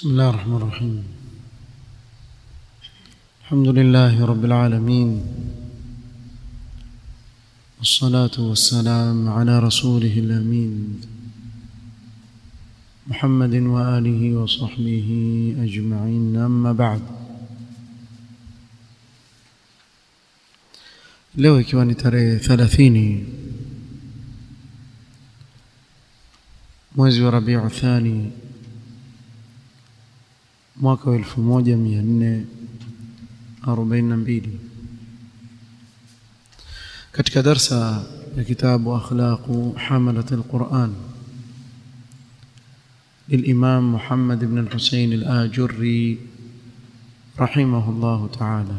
بسم الله الرحمن الرحيم الحمد لله رب العالمين والصلاة والسلام على رسوله الأمين محمد وآله وصحبه أجمعين أما بعد leo ikiwa ni tarehe thelathini mwezi wa rabiu thani mwaka wa elfu moja mia nne arobaini na mbili katika darsa ya kitabu akhlaqu hamalat alquran للإمام محمد بن الحسين الآجري رحمه الله تعالى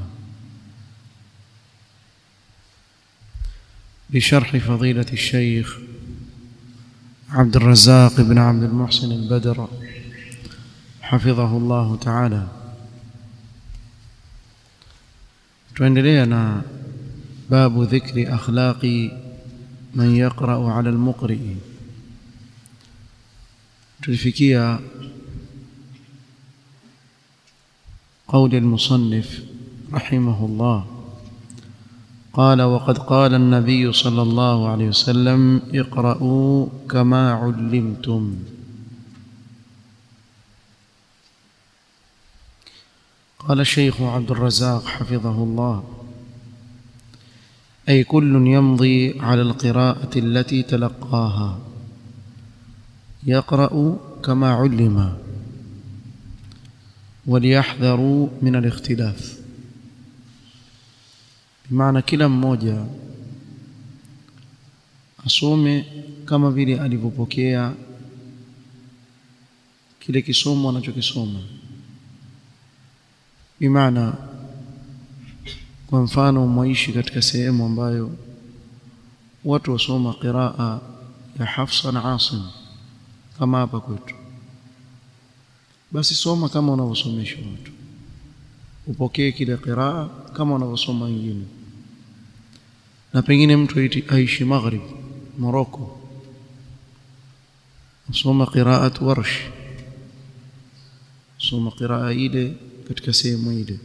بشرح فضيلة الشيخ عبد الرزاق بن عبد المحسن البدر حفظه الله تعالى تندلينا باب ذكر أخلاق من يقرأ على المقرئ تلفكيا قول المصنف رحمه الله قال وقد قال النبي صلى الله عليه وسلم اقرأوا كما علمتم قال الشيخ عبد الرزاق حفظه الله أي كل يمضي على القراءة التي تلقاها يقرأ كما علم وليحذروا من الاختلاف bimaana kila mmoja asome kama vile alivyopokea kile kisomo anachokisoma bimaana kwa mfano mwaishi katika sehemu ambayo watu wasoma qiraa ya Hafsa na Asim kama hapa kwetu basi soma kama unavyosomesha watu upokee kile qiraa kama unavyosoma wengine na pengine mtu aishi maghrib Morocco usoma qiraat warsh soma qiraa ile katika sehemu ile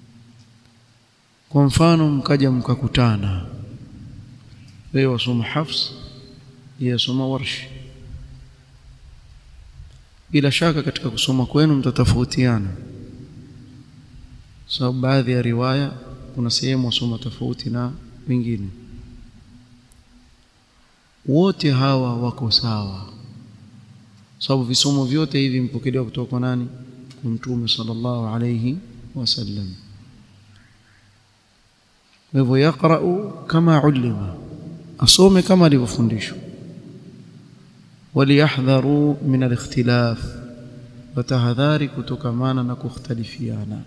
kwa mfano mkaja mkakutana wewe wasoma hafs yeye asoma warsh bila shaka katika kusoma kwenu mtatofautiana sababu so, baadhi ya riwaya kuna sehemu wasoma tofauti na wengine wote hawa wako sawa sababu visomo vyote hivi mpokelewa kutoka kwa nani kwa mtume sallallahu alayhi wasallam kwa hivyo yaqra'u kama ulima asome kama alivyofundishwa waliyahdharu min alikhtilaf watahadhari kutokamana na kukhtalifiana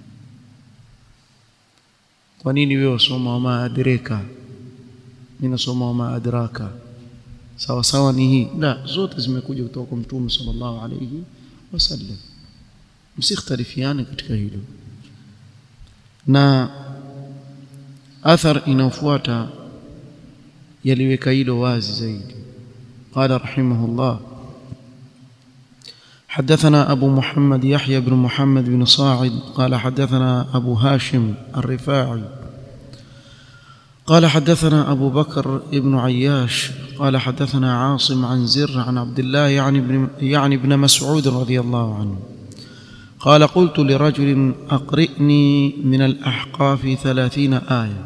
kwa nini wewe usoma wama adraka mimi nasoma wama adraka sawa sawa ni hii la zote zimekuja kutoka kwa mtume sallallahu alayhi wasallam msikhtalifiane katika hilo na athar inayofuata yaliweka hilo wazi zaidi قال رحمه الله حدثنا أبو محمد يحيى بن محمد بن صاعد قال حدثنا أبو هاشم الرفاعي قال حدثنا أبو بكر بن عياش قال حدثنا عاصم عن زر عن عبد الله يعني ابن, يعني ابن مسعود رضي الله عنه قال قلت لرجل أقرئني من الأحقاف ثلاثين آية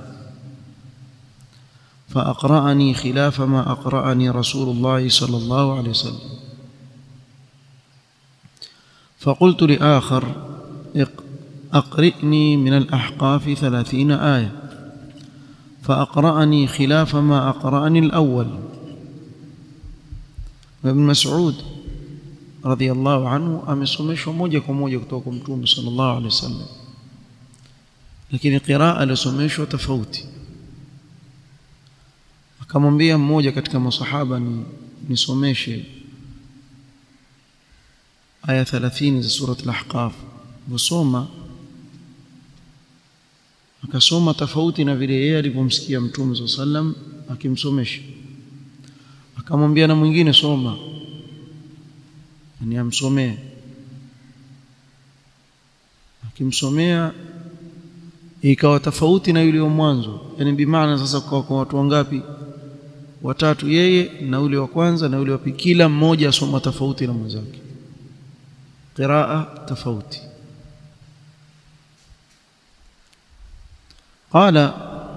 فأقرأني خلاف ما أقرأني رسول الله صلى الله عليه وسلم فقلت لآخر أقرئني من الأحقاف ثلاثين آية فأقرأني خلاف ما أقرأني الأول وابن مسعود رضي الله عنه amesomeshwa moja kwa moja kutoka kwa Mtume sallallahu alaihi wasallam lakini qiraa alisomeshwa tofauti akamwambia mmoja katika masahaba ni nisomeshe aya 30 za sura al-ahqaf busoma akasoma tofauti na vile yeye alivyomsikia mtume sallam akimsomesha akamwambia na mwingine soma ni amsomee kimsomea ikawa tofauti na yule wa mwanzo yani bimaana sasa kwa, kwa watu wangapi watatu yeye na yule wa kwanza na yule wa pili kila mmoja asoma tofauti na mwenzake qiraa tofauti قال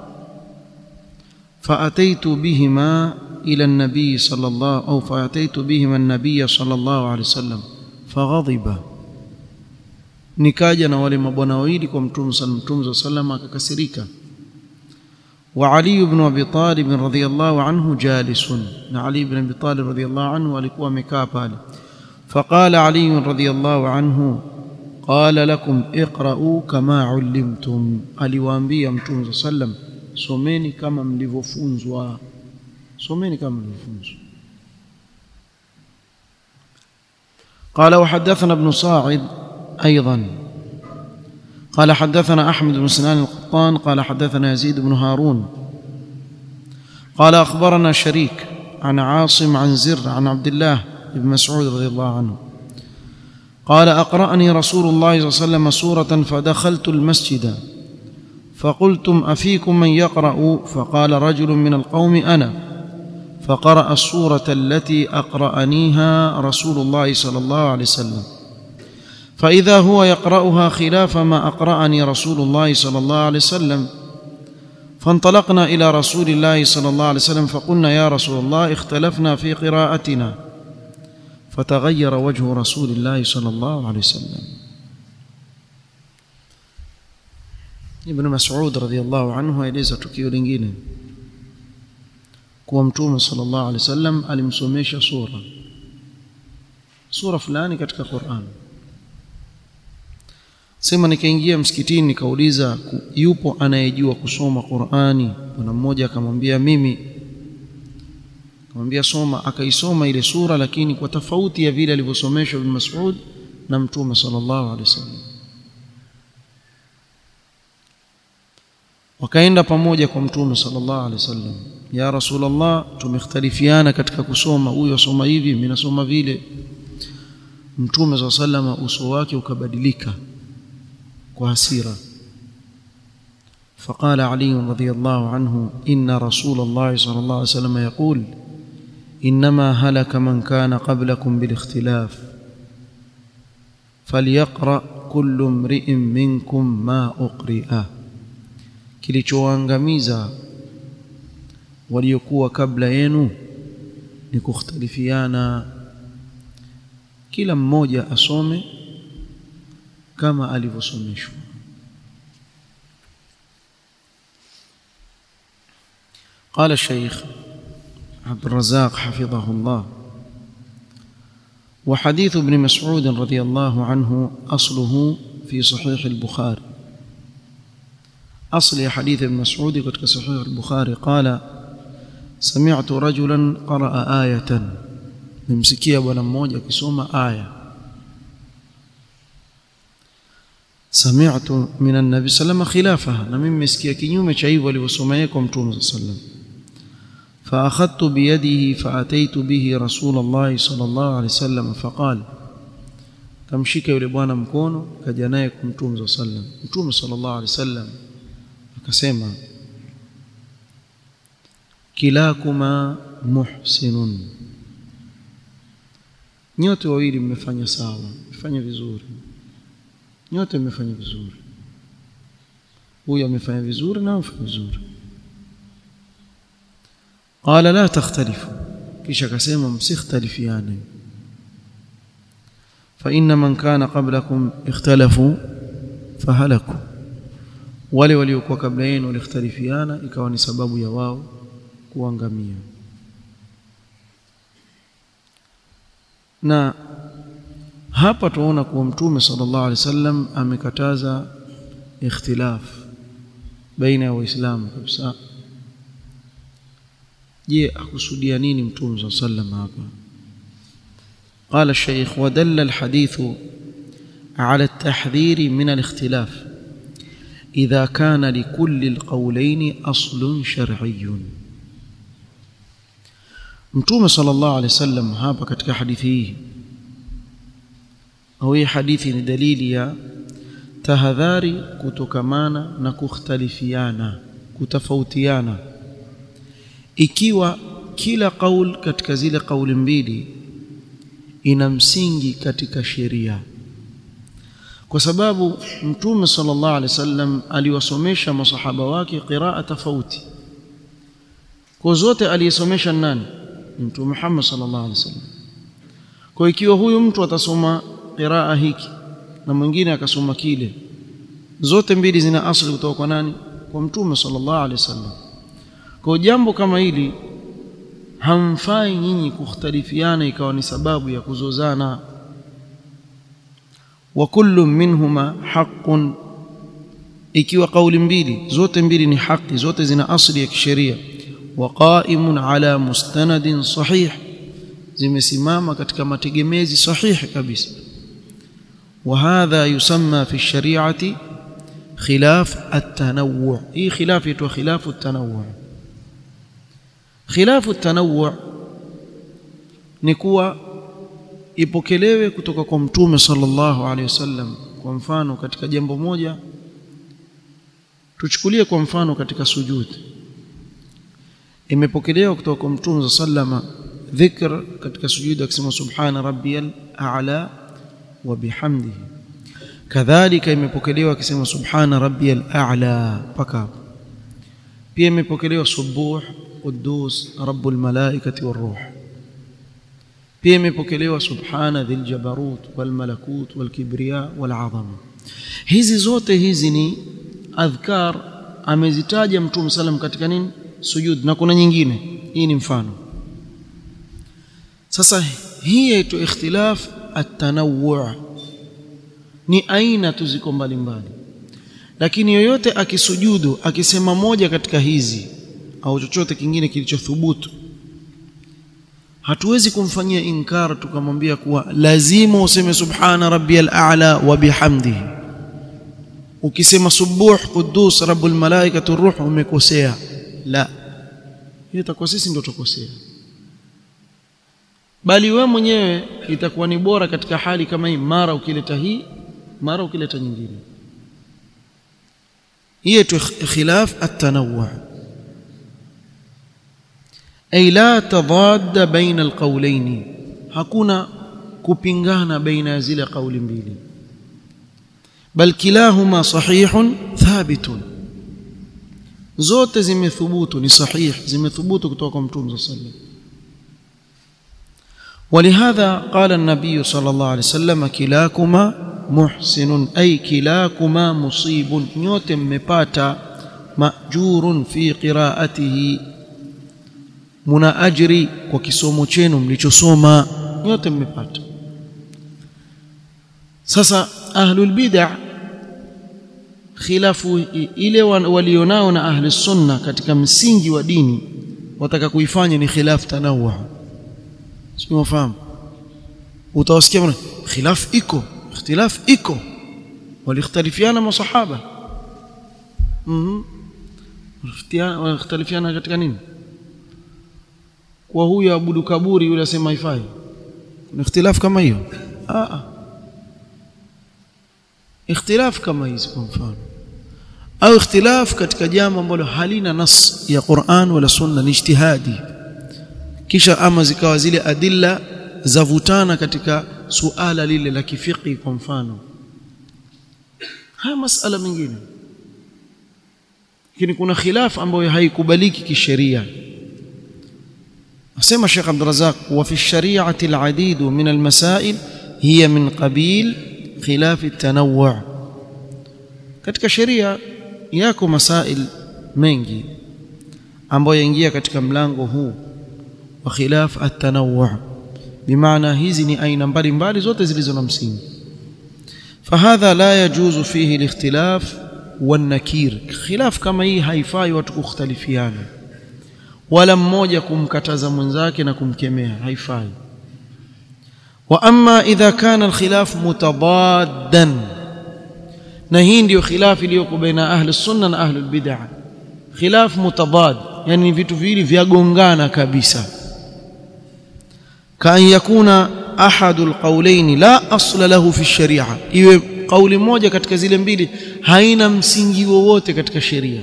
فأتيت بهما إلى النبي صلى الله أو فأتيت بهما النبي صلى الله عليه وسلم فغضب nikaja na wale mabwana wawili kwa mtume sallallahu sallam akakasirika wa Ali ibn Abi Talib radhiyallahu anhu jalisun na Ali ibn Abi Talib radhiyallahu anhu alikuwa amekaa pale faqala Ali radhiyallahu anhu qala lakum iqra'u kama ullimtum aliwaambia mtume sallam someni kama mlivyofunzwa someni kama mlivyofunzwa قال وحدثنا ابن صاعد أيضا قال حدثنا أحمد بن سنان القطان قال حدثنا يزيد بن هارون قال أخبرنا شريك عن عاصم عن زر عن عبد الله بن مسعود رضي الله عنه قال أقرأني رسول الله صلى الله عليه وسلم سورة فدخلت المسجد فقلتم أفيكم من يقرأ فقال رجل من القوم أنا فقرأ السورة التي أقرأنيها رسول الله صلى الله عليه وسلم فإذا هو يقرأها خلاف ما أقرأني رسول الله صلى الله عليه وسلم فانطلقنا إلى رسول الله صلى الله عليه وسلم فقلنا يا رسول الله اختلفنا في قراءتنا فتغير وجه رسول الله صلى الله عليه وسلم ابن مسعود رضي الله عنه aeleza tukio lingine kuwa mtume sallallahu alaihi wasallam alimsomesha sura sura fulani katika Qur'an sema nikaingia msikitini nikauliza yupo anayejua kusoma Qur'ani bwana mmoja akamwambia mimi akamwambia soma akaisoma ile sura lakini kwa tofauti ya vile alivyosomeshwa Ibn Mas'ud na mtume sallallahu alaihi wasallam wakaenda pamoja kwa mtume sallallahu alaihi wasallam ya rasulullah tumekhtalifiana katika kusoma huyo asoma hivi mimi nasoma vile mtume sallallahu alaihi wasallam uso wake ukabadilika kwa hasira فقال علي رضي الله عنه إن رسول الله صلى الله عليه وسلم يقول إنما هلك من كان قبلكم بالاختلاف فليقرأ كل امرئ منكم ما أقرئ kilichoangamiza waliokuwa kabla yenu ni kukhtalifiana kila mmoja asome kama alivyosomeshwa قال الشيخ عبد الرزاق حفظه الله وحديث ابن مسعود رضي الله عنه أصله في صحيح البخاري أصل حديث ابن مسعود كتك صحيح البخاري قال سمعت رجلا قرأ آية ممسكية ولا موجة كسوما آية سمعت من النبي صلى الله عليه وسلم خلافها نمم مسكية كنيوم شعيب ولوسميكم توم صلى الله عليه وسلم فأخذت بيده فأتيت به رسول الله صلى الله عليه وسلم فقال kamshika yule bwana mkono kaja naye kwa mtume صلى الله عليه وسلم mtume صلى الله عليه وسلم akasema kilakuma muhsinun nyote wawili mmefanya sawa mmefanya vizuri nyote mmefanya vizuri huyu amefanya vizuri na amefanya vizuri qala la takhtalifu kisha akasema msikhtalifiane fa inna man kana qablakum ikhtalafu fahalaku wale waliokuwa kabla yenu walikhtalifiana ikawa ni sababu ya wao kuangamia na hapa tunaona kuwa mtume sallallahu alaihi wasallam amekataza ikhtilaf baina ya waislamu kabisa je akusudia nini mtume sallallahu alaihi wasallam hapa قال الشيخ ودل الحديث على التحذير من الاختلاف إذا كان لكل القولين أصل شرعي mtume sallallahu alaihi wasallam hapa katika hadithi hii au hii hadithi ni dalili ya tahadhari kutokamana na kukhtalifiana kutofautiana ikiwa kila kaul katika zile kauli mbili ina msingi katika sheria kwa sababu mtume sallallahu alaihi wasallam aliwasomesha masahaba wake qiraa tofauti kwa zote aliyesomesha nani mtume Muhammad sallallahu alaihi wasallam kwa ikiwa huyu mtu atasoma qiraa hiki na mwingine akasoma kile zote mbili zina asili kutoka kwa nani kwa mtume sallallahu alaihi wasallam kwa jambo kama hili hamfai nyinyi kukhtalifiana ikawa ni sababu ya kuzozana wa kullu minhuma haqqun ikiwa kauli mbili zote mbili ni haki zote zina asili ya kisheria wa qa'imun ala mustanadin sahih zimesimama katika mategemezi sahihi kabisa وهذا يسمى في الشريعه خلاف التنوع اي خلاف يتو خلاف التنوع خلاف التنوع ni kuwa ipokelewe kutoka kwa mtume sallallahu alaihi wasallam kwa mfano katika jambo moja tuchukulie kwa mfano katika sujudi imepokelewa kutoka kwa mtume sallama dhikr katika sujudi akisema subhana rabbiyal a'la wa bihamdihi kadhalika imepokelewa akisema subhana rabbiyal a'la paka pia imepokelewa subuh quddus rabbul malaikati waruh pia imepokelewa subhana dhil jabarut wal malakut wal kibriya wal azama hizi zote hizi ni adhkar amezitaja mtume sallam katika nini sujud na kuna nyingine hii ni mfano sasa hii yaitwa ikhtilaf at-tanawwu' ni aina tu ziko mbalimbali lakini yoyote akisujudu akisema moja katika hizi au chochote kingine kilichothubutu hatuwezi kumfanyia inkar tukamwambia kuwa lazima useme subhana rabbiyal a'la wa bihamdihi ukisema subuh quddus rabbul malaikati ruh umekosea la hiyo itakuwa sisi ndio tukosea bali we mwenyewe itakuwa ni bora katika hali kama hii mara ukileta hii mara ukileta nyingine hiyo tu khilaf at-tanawwu ay la tadad baina alqawlayn hakuna kupingana baina ya zile kauli mbili bal kilahuma sahihun thabitun zote zimethubutu ni sahih zimethubutu kutoka kwa mtume sallallahu alaihi wasallam ولهذا قال النبي صلى الله عليه وسلم كلاكما محسن أي كلاكما مصيب نيوت مباتا مأجور في قراءته muna ajri kwa kisomo chenu mlichosoma nyote mmepata sasa ahlul bid'ah khilafu ile walionao na ahli sunna katika msingi wa dini wataka kuifanya ni khilaf tanawwu sio fahamu utawasikia bwana khilaf iko ikhtilaf iko walikhtalifiana masahaba mhm walikhtalifiana katika nini kwa huyu abudu kaburi yule asema haifai kuna ikhtilaf kama hiyo ah ikhtilaf kama hizi kwa mfano au ikhtilaf katika jambo ambalo halina nas ya Qur'an wala sunna ni ijtihadi kisha ama zikawa zile adilla zavutana katika suala lile la kifiki kwa mfano haya masala mengine lakini kuna khilaf ambayo haikubaliki kisheria asema Sheikh Abdul Razak wa fi shari'ati al-adid min al-masail hiya min qabil khilaf at-tanawwu' katika sheria yako masail mengi ambayo yaingia katika mlango huu wa khilaf at-tanawwu' bimaana hizi ni aina mbalimbali zote zilizo na msingi فهذا لا يجوز فيه الاختلاف والنكير خلاف kama hii haifai watu kukhtalifiana wala mmoja kumkataza mwenzake na kumkemea haifai wa amma idha kana alkhilaf mutabaddan na hii ndio khilaf iliyoko baina ahli sunna na ahli bid'ah khilaf mutabad yani vitu viwili vyagongana kabisa kan yakuna ahadu alqawlayn la asla lahu fi sharia iwe kauli moja katika zile mbili haina msingi wowote katika sheria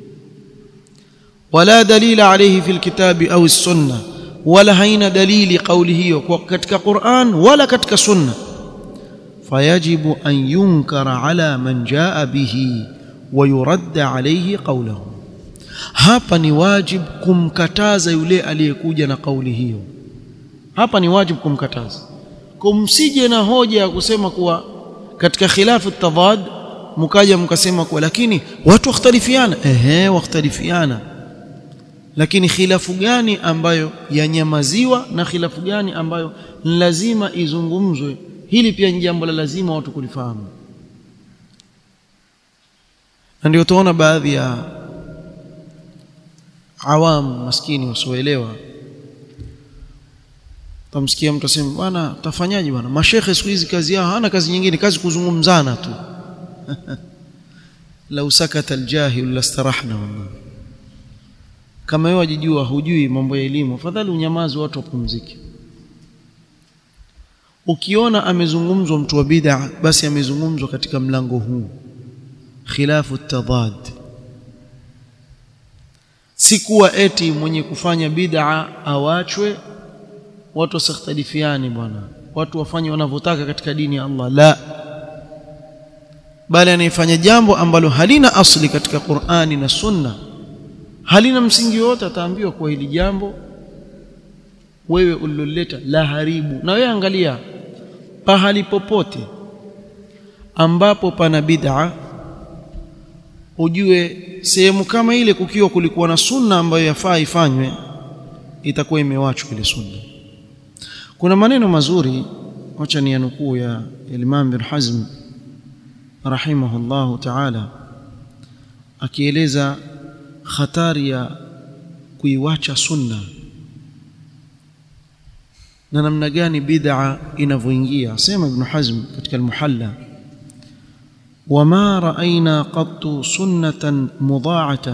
wala dalila alayhi fil kitabi au sunna wala haina dalili kauli hiyo kwa katika Qur'an wala katika sunna fayajibu an yunkara ala man jaa bihi wa yuradda alayhi qawluhu hapa ni wajib kumkataza yule aliyekuja na kauli hiyo hapa ni wajib kumkataza kumsije na hoja ya kusema kuwa katika khilafu tadad mkaja mkasema kuwa lakini watu wakhtalifiana ehe wakhtalifiana lakini khilafu gani ambayo yanyamaziwa na khilafu gani ambayo lazima izungumzwe hili pia ni jambo la lazima watu kulifahamu na ndio tuona baadhi ya awam maskini wasioelewa tamsikia mtu asema bwana tafanyaje bwana mashekhe siku hizi kazi yao hana kazi nyingine kazi kuzungumzana tu lau sakata aljahil lastarahna wallahi kama wewe wajijua hujui mambo ya elimu afadhali unyamazi watu wapumzike ukiona amezungumzwa mtu wa bid'a basi amezungumzwa katika mlango huu khilafu tadad si kuwa eti mwenye kufanya bid'a awachwe watu wasikhtalifiani bwana watu wafanye wanavyotaka katika dini ya Allah la bali anayefanya jambo ambalo halina asli katika Qur'ani na Sunna halina msingi wote ataambiwa kwa hili jambo wewe uliloleta la haribu na wewe angalia pahali popote ambapo pana bid'a ujue sehemu kama ile kukiwa kulikuwa na sunna ambayo yafaa ifanywe itakuwa imewachwa ile sunna kuna maneno mazuri wacha ni nukuu ya Imam bin Hazm rahimahullahu ta'ala akieleza hatari ya kuiwacha sunna na namna gani bid'a inavyoingia sema ibn Hazm katika al-Muhalla wama ra'ayna qattu sunnatan mudha'atan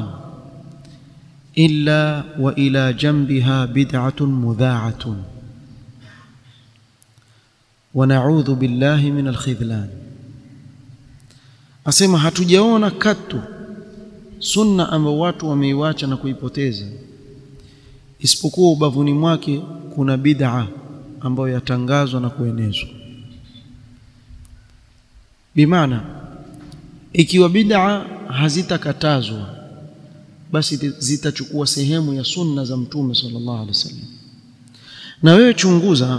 illa wa ila janbiha bid'atun mudha'atun ونعوذ بالله من الخذلان asema hatujaona katu sunna ambayo watu wameiwacha na kuipoteza isipokuwa ubavuni mwake kuna bid'a ambayo yatangazwa na kuenezwa bimaana ikiwa bid'a hazitakatazwa basi zitachukua sehemu ya sunna za mtume sallallahu alaihi wasallam na wewe chunguza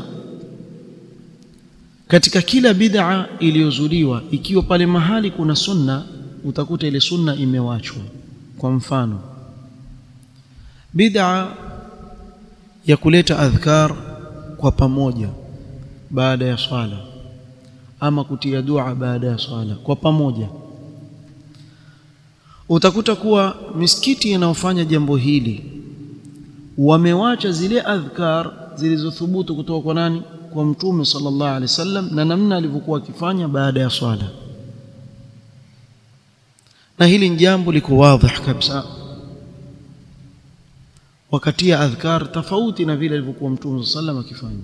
katika kila bid'a iliyozuliwa ikiwa pale mahali kuna sunna utakuta ile sunna imewachwa kwa mfano bid'a ya kuleta adhkar kwa pamoja baada ya swala ama kutia dua baada ya swala kwa pamoja utakuta kuwa misikiti inayofanya jambo hili wamewacha zile adhkar zilizothubutu kutoka kwa nani kwa mtume sallallahu alaihi wasallam na namna alivyokuwa akifanya baada ya swala na hili ni jambo liko wazi kabisa wakati ya adhkar tofauti na vile alivyokuwa mtume sallallahu alaihi wasallam akifanya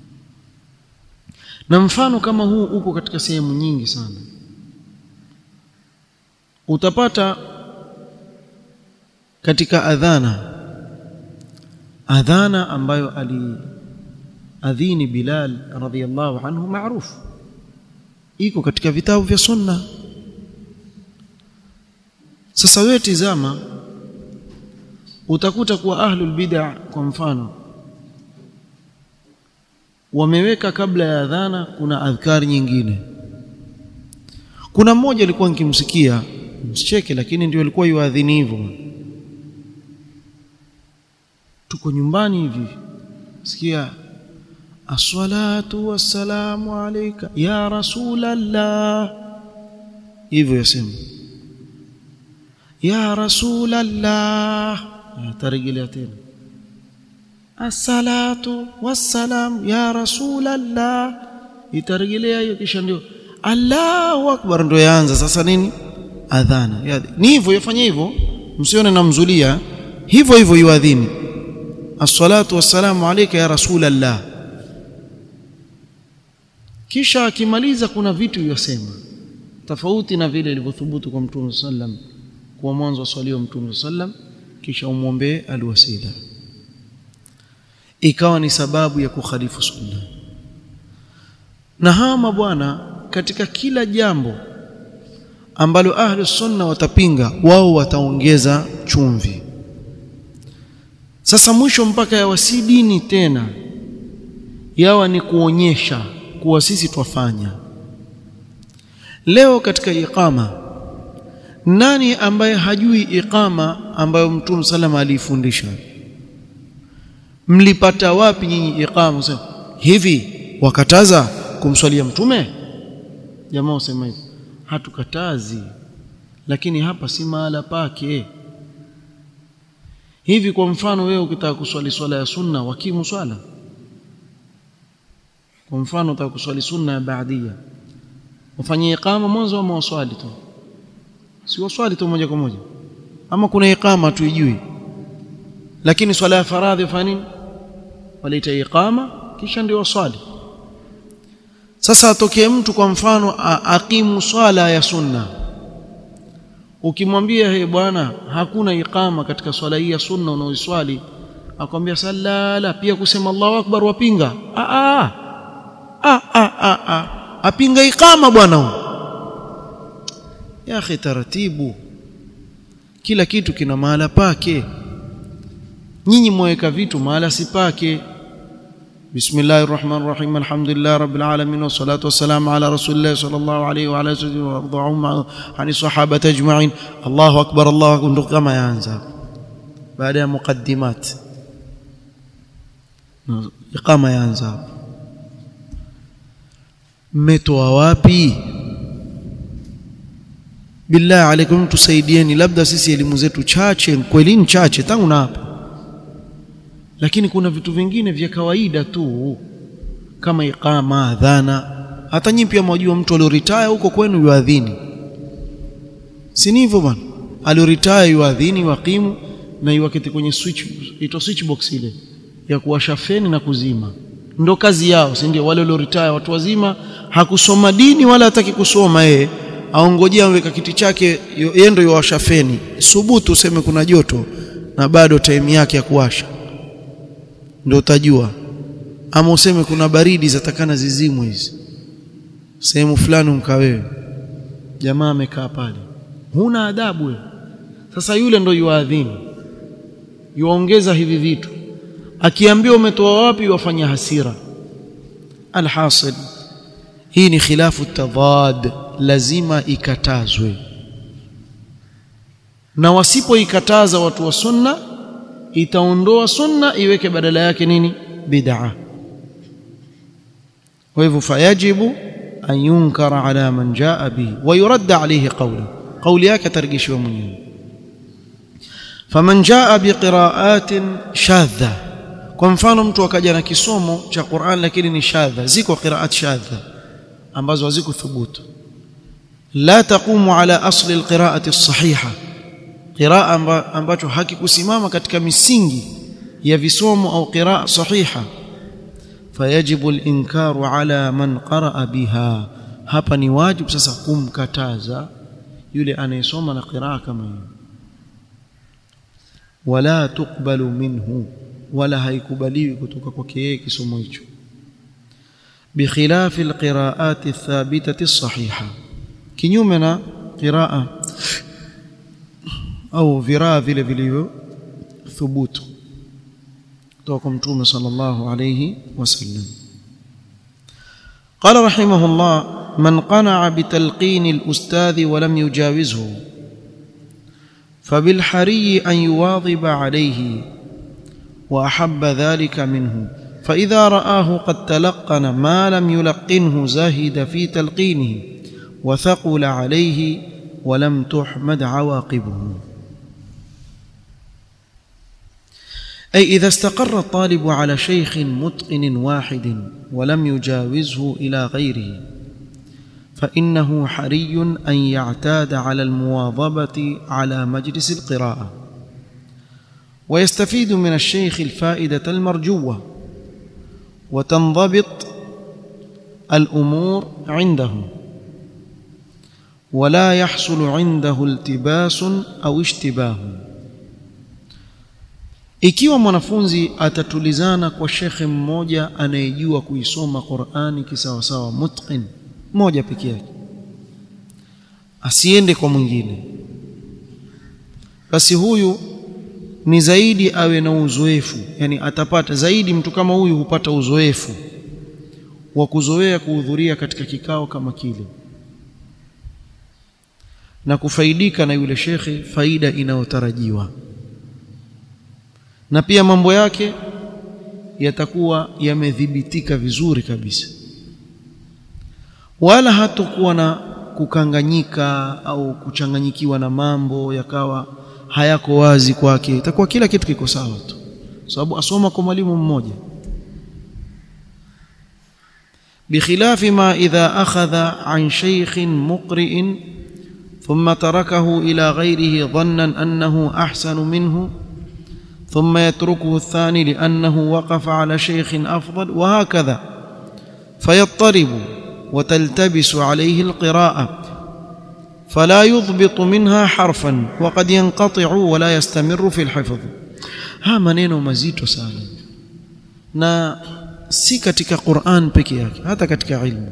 na mfano kama huu uko katika sehemu nyingi sana utapata katika adhana adhana ambayo ali adhini Bilal radhiyallahu anhu maarufu iko katika vitabu vya sunna sasa wewe tizama utakuta kuwa ahlul bid'a kwa mfano wameweka kabla ya adhana kuna adhkari nyingine kuna mmoja alikuwa nikimsikia msicheke lakini ndio alikuwa yuadhini hivyo tuko nyumbani hivi sikia assalatu wassalamu alayka ya rasulallah hivyo yasema ya rasulallah atarejelea tena assalatu wassalam ya rasulallah itarejelea hiyo kisha ndio Allahu akbar ndio yaanza sasa nini adhana ni hivyo yafanya hivyo msione namzulia hivyo hivyo yuadhini as-salatu wassalamu alayka ya rasulallah kisha akimaliza kuna vitu yosema tofauti na vile ilivyothubutu kwa mtume sallam kwa mwanzo aswaliwa mtume sallam kisha umwombee alwasila ikawa ni sababu ya kukhalifu sunna na hawa mabwana katika kila jambo ambalo ahlu sunna watapinga wao wataongeza chumvi sasa mwisho mpaka yawa si dini tena yawa ni kuonyesha kuwa sisi twafanya leo katika iqama nani ambaye hajui iqama ambayo mtume salama aliifundisha mlipata wapi nyinyi iqama sema hivi wakataza kumswalia mtume jamaa usema hivi hatukatazi lakini hapa si mahala pake hivi kwa mfano wewe ukitaka kuswali swala ya sunna wakimu swala kwa mfano utaka kuswali sunna ya baadia ufanye iqama mwanzo ama waswali tu si waswali tu moja kwa moja ama kuna iqama tuijui lakini swala ya faradhi ufanya nini walaita iqama kisha ndio waswali sasa atokee mtu kwa mfano aqimu swala ya sunna ukimwambia he bwana hakuna iqama katika swala hii ya sunna unaoiswali akwambia sallala pia kusema Allahu akbar wapinga a a a a a a apinga iqama bwana huyo ya akhi taratibu kila kitu kina mahala pake nyinyi mweka vitu mahala si pake بسم الله الرحمن الرحيم الحمد لله رب العالمين والصلاة والسلام على رسول الله صلى الله عليه وعلى آله وسلم وارضعهم عن الصحابة أجمعين الله أكبر الله أكبر كما ينزل بعد مقدمات إقامة ينزل mmetoa wapi billahi alaikum tusaidieni labda sisi elimu zetu chache kweli ni chache tangu na hapa lakini kuna vitu vingine vya kawaida tu kama iqama adhana hata nyinyi pia mwajua mtu alioritaya huko kwenu yuadhini si ni hivyo bwana alioritaya yuadhini waqimu na iwaketi kwenye switch ito switch box ile ya kuwasha feni na kuzima ndo kazi yao si ndio wale walioritaya watu wazima hakusoma dini wala hataki kusoma yeye aongojea weka kiti chake yeye ndio yuwasha feni subutu useme kuna joto na bado time yake ya kuwasha ndio utajua ama useme kuna baridi zatakana zizimwe hizi sehemu fulani mkawewe jamaa amekaa pale huna adabu wewe sasa yule ndo yuadhini yuongeza hivi vitu akiambiwa umetoa wapi wafanya hasira alhasil hii ni khilafu tadad lazima ikatazwe na wasipoikataza watu wa sunna itaondoa sunna iweke badala yake nini bid'a kwa hivyo fayajibu an yunkara ala man jaa bihi wa yuradda alayhi qawlu qawli yake targishiwa mwenyewe faman jaa biqira'atin shadha kwa mfano mtu akaja na kisomo cha Qur'an lakini ni shadha ziko qira'at shadha ambazo haziko thubutu la taqumu ala asli alqira'ati as-sahiha qiraa amba, ambacho hakikusimama katika misingi ya visomo au qiraa sahiha fayajibu al-inkaru ala man qaraa biha hapa ni wajibu sasa kumkataza yule anayesoma na qiraa kama hiyo wala tuqbalu minhu wala haikubaliwi kutoka kwake yeye kisomo hicho بخلاف القراءات الثابتة الصحيحة كنيومنا قراءة au viraa vile vilivyo thubutu kutoka kwa mtume sallallahu alayhi wasallam قال رحمه الله من قنع بتلقين الأستاذ ولم يجاوزه فبالحري أن يواظب عليه وأحب ذلك منه فإذا رآه قد تلقن ما لم يلقنه زاهد في تلقينه وثقل عليه ولم تحمد عواقبه أي إذا استقر الطالب على شيخ متقن واحد ولم يجاوزه إلى غيره فإنه حري أن يعتاد على المواظبة على مجلس القراءة ويستفيد من الشيخ الفائدة المرجوة وتنضبط الأمور عنده wala yahsulu indahu iltibasun au ishtibahu ikiwa mwanafunzi atatulizana kwa shekhe mmoja anayejua kuisoma Qur'ani kisawasawa mutqin mmoja peke yake asiende kwa mwingine basi huyu ni zaidi awe na uzoefu yani atapata zaidi mtu kama huyu hupata uzoefu wa kuzoea kuhudhuria katika kikao kama kile na kufaidika na yule shekhe faida inayotarajiwa na pia mambo yake yatakuwa yamedhibitika vizuri kabisa wala hatakuwa na kukanganyika au kuchanganyikiwa na mambo yakawa hayako wazi kwake itakuwa kila kitu kiko sawa tu sababu asoma kwa mwalimu mmoja بخلاف ما إذا أخذ عن شيخ مقرئ ثم تركه إلى غيره ظنا أنه أحسن منه ثم يتركه الثاني لأنه وقف على شيخ أفضل وهكذا فيضطرب وتلتبس عليه القراءة فلا يضبط منها حرفا وقد ينقطع ولا يستمر في الحفظ ها maneno mazito sana na si katika Qur'an peke yake hata katika ilmu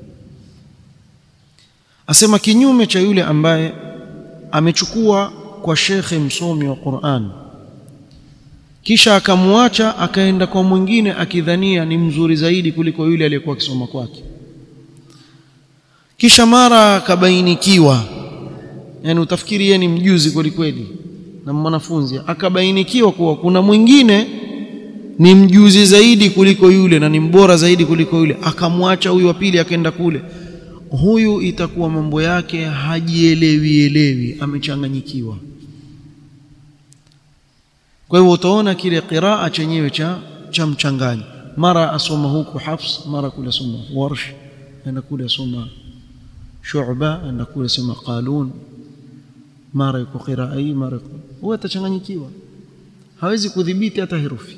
asema kinyume cha yule ambaye amechukua kwa shekhe msomi wa Qur'an kisha akamwacha akaenda kwa mwingine akidhania ni mzuri zaidi kuliko yule aliyekuwa akisoma kwake kisha mara akabainikiwa yani utafikiri yeye ni mjuzi kweli kweli na mwanafunzi akabainikiwa kuwa kuna mwingine ni mjuzi zaidi kuliko yule na ni mbora zaidi kuliko yule akamwacha huyu wa pili akaenda kule huyu itakuwa mambo yake hajielewi elewi amechanganyikiwa kwa hivyo utaona kile qiraa chenyewe cha cha mchanganyo mara asoma huku Hafs mara kule asoma Warsh enda kule asoma Shu'ba enda kule asoma Qalun mara yuko qiraa hii mara huwa atachanganyikiwa hawezi kudhibiti hata herufi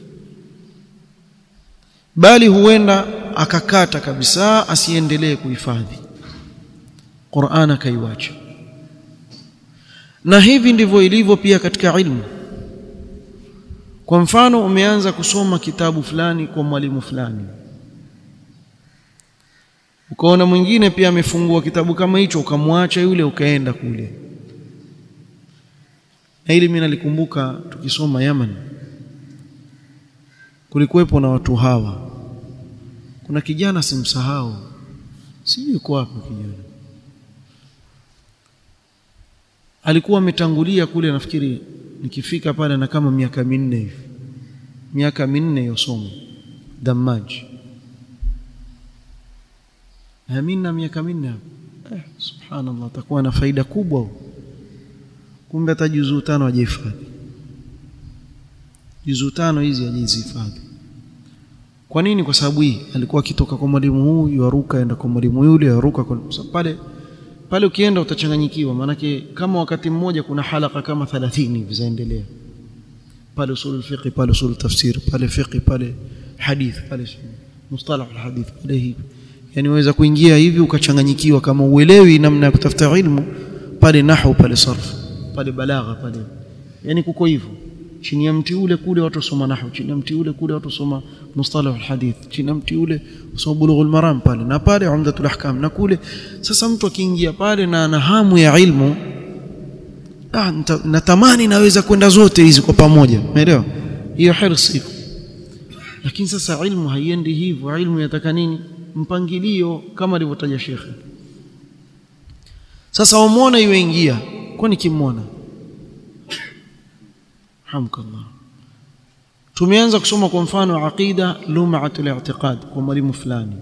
bali huenda akakata kabisa asiendelee kuhifadhi Qur'an akaiwacha na hivi ndivyo ilivyo pia katika ilmu kwa mfano umeanza kusoma kitabu fulani kwa mwalimu fulani ukaona mwingine pia amefungua kitabu kama hicho ukamwacha yule ukaenda kule na hili mimi nalikumbuka tukisoma Yaman kulikuwepo na watu hawa kuna kijana simsahau sijui kwa wapi kijana alikuwa ametangulia kule nafikiri nikifika pale na kama miaka minne hivi miaka minne yosoma damaji amina miaka minne hapo eh, subhanallah atakuwa na faida kubwa kumbe hata juzuu tano hajahifadhi juzuu tano hizi hajazihifadhi kwa nini kwa sababu hii alikuwa akitoka kwa mwalimu huyu yaruka aenda kwa mwalimu yule yaruka kwa pale pale ukienda utachanganyikiwa maanake kama wakati mmoja kuna halaka kama 30 hivi zaendelea pale usul fiqh pale usul tafsir pale fiqh pale hadith pale mustalah alhadith pale hivi yani waweza kuingia hivi ukachanganyikiwa kama uelewi namna ya kutafuta ilmu pale nahwu pale sarf pale balagha pale yani kuko hivyo chini ya mti ule kule watu wasoma nahwu chini ya mti ule kule watu wasoma mustalah alhadith chini ya mti ule wasoma bulughul maram pale na pale umdatul ahkam na kule sasa mtu akiingia pale na ana hamu ya ilmu ah natamani naweza kwenda zote hizi kwa pamoja umeelewa hiyo hirsi lakini sasa ilmu haiendi hivyo ilmu yataka nini mpangilio kama alivyotaja shekhe sasa wamuona yuingia kwani kimwona hamkallah tumeanza kusoma kwa mfano aqida lum'atul i'tiqad kwa mwalimu fulani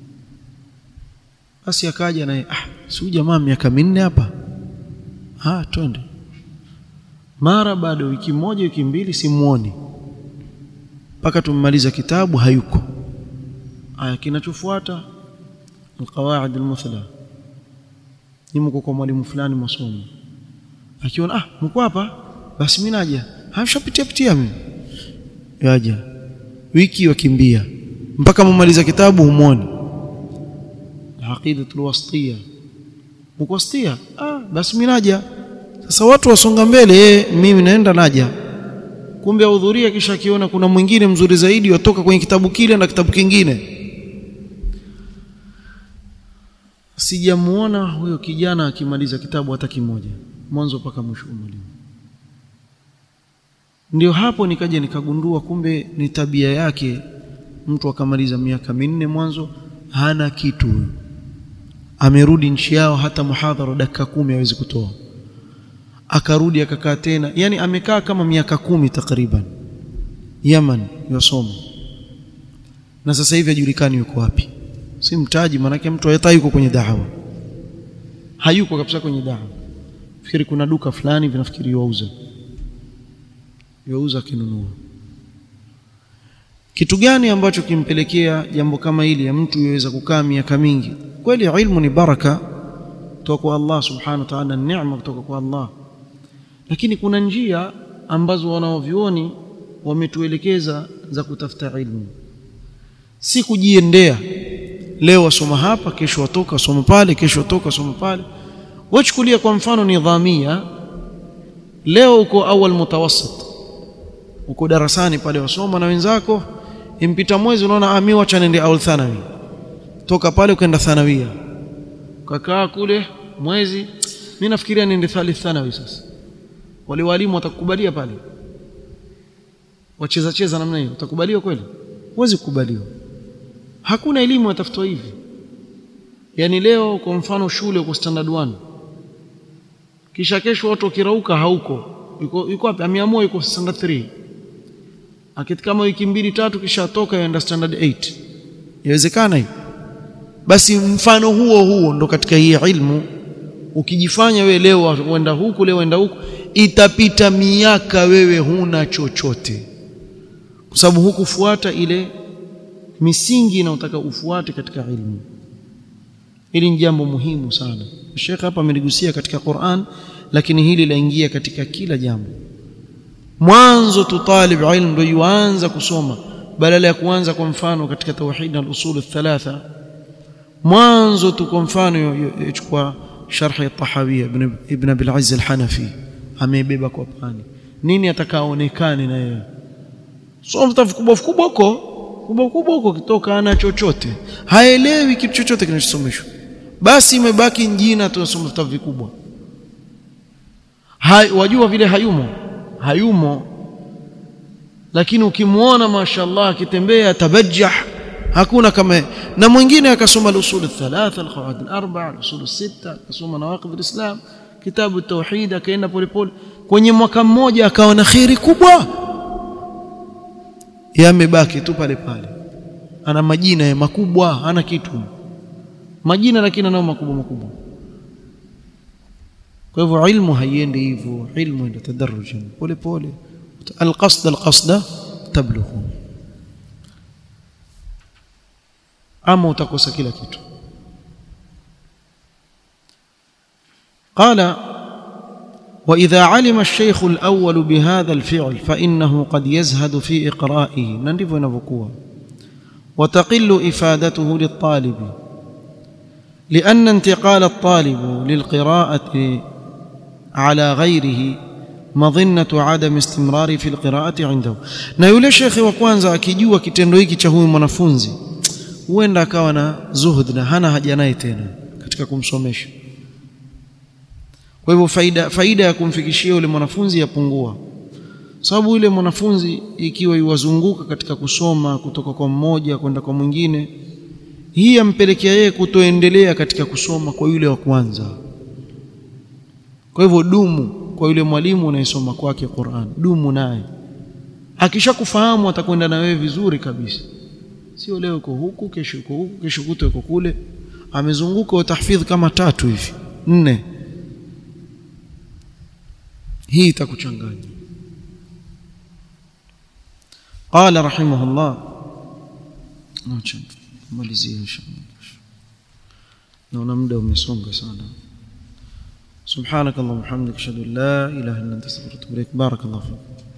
basi akaja naye ah si jamaa miaka minne hapa ah twende mara baada wiki moja wiki mbili simuoni mpaka tummaliza kitabu hayuko aya kinachofuata alqawaid almuthla nimko kwa mwalimu fulani masomo akiona ah mko hapa basi mimi naja hamshapitia pitia mimi yaja wiki wakimbia mpaka mumaliza kitabu humoni aqidatul wasitiyya uko stia ah basi mimi naja sasa watu wasonga mbele eh mimi naenda naja kumbe ahudhuria kisha akiona kuna mwingine mzuri zaidi watoka kwenye kitabu kile na kitabu kingine sijamuona huyo kijana akimaliza kitabu hata kimoja mwanzo mpaka mwisho mwalimu ndio hapo nikaja nikagundua kumbe ni tabia yake mtu akamaliza miaka minne mwanzo hana kitu amerudi nchi yao hata muhadhara dakika kumi hawezi kutoa akarudi akakaa tena yani amekaa kama miaka kumi takriban Yaman yosoma na sasa hivi hajulikani yuko wapi si mtaji manake mtu hata yuko kwenye dawa hayuko kabisa kwenye dawa fikiri kuna duka fulani vinafikiri wauza yauza kinunua kitu gani ambacho kimpelekea jambo kama hili ya mtu yaweza kukaa miaka mingi kweli ilmu ni baraka kutoka kwa Allah subhanahu wa ta'ala neema kutoka kwa Allah lakini kuna njia ambazo wanaovioni wametuelekeza za kutafuta ilmu si kujiendea leo wasoma hapa kesho watoka wasoma pale kesho watoka wasoma pale wachukulia kwa mfano nidhamia leo uko awal mutawassit uko darasani pale wasoma na wenzako impita mwezi unaona ami wacha nende awal thanawi toka pale ukaenda thanawia ukakaa kule mwezi mimi nafikiria niende thalith thanawi sasa wale walimu watakukubalia pale wacheza cheza namna hiyo utakubaliwa kweli huwezi kukubaliwa hakuna elimu yatafutwa hivi yani leo kwa mfano shule uko standard 1 kisha kesho watu wakirauka hauko yuko yuko wapi ameamua yuko standard 3 akiti kama wiki mbili tatu kisha toka yaenda standard 8 yawezekana hiyo basi mfano huo huo ndo katika hii ilmu ukijifanya wewe leo uenda huku leo uenda huku itapita miaka wewe huna chochote kwa sababu hukufuata ile misingi inayotaka ufuate katika ilmu hili ni jambo muhimu sana Sheikh hapa ameligusia katika Qur'an lakini hili laingia katika kila jambo mwanzo tu talib ilmu ndio yuanza kusoma badala ya kuanza kwa mfano katika tauhid na usul thalatha mwanzo tu kwa mfano yachukua sharh at-tahawiyya ibn ibn abil azz al-hanafi amebeba kwa pani nini atakaonekane na yeye so mtafu kubwa kubwa huko kubwa kubwa huko kitoka ana chochote haelewi kitu chochote kinachosomeshwa basi imebaki jina tunasoma vitabu vikubwa hai wajua vile hayumo hayumo lakini ukimwona mashallah akitembea tabajjah hakuna kama na mwingine akasoma al-usul al-thalatha al-qawaid al-arba'a al-usul al-sitta akasoma nawaqid al-islam kitabu at-tauhid akaenda polepole kwenye mwaka mmoja akawa na khairi kubwa yamebaki tu pale pale ana majina ya makubwa ana kitu majina lakini anao makubwa makubwa kwa hivyo ilmu haiendi hivyo ilmu ina tadarrujan pole pole alqasd alqasda tablughu ama utakosa kila kitu قال واذا علم الشيخ الاول بهذا الفعل فانه قد يزهد في اقرائه ndivyo inavyokuwa وتقل افادته للطالب لان انتقال الطالب للقراءه على غيره مظنه عدم استمرار في القراءه عنده na yule shekhi wa kwanza akijua kitendo hiki cha huyu mwanafunzi huenda akawa na zuhud na hana haja naye tena katika kumsomesha kwa hivyo faida faida ya kumfikishia yule mwanafunzi yapungua sababu yule mwanafunzi ikiwa yuwazunguka katika kusoma kutoka kwa mmoja kwenda kwa mwingine hii yampelekea yeye kutoendelea katika kusoma kwa yule wa kwanza kwa hivyo dumu kwa yule mwalimu unayesoma kwake Qur'an dumu naye akishakufahamu atakwenda na wewe vizuri kabisa sio leo uko huku kesho uko huku kesho kuto uko kule amezunguka utahfidh kama tatu hivi nne hii itakuchanganya قال رحمه الله malizie inshallah naona muda umesonga sana سبحانك اللهم وبحمدك اشهد ان لا اله الا انت استغفرك واتوب اليك بارك الله فيك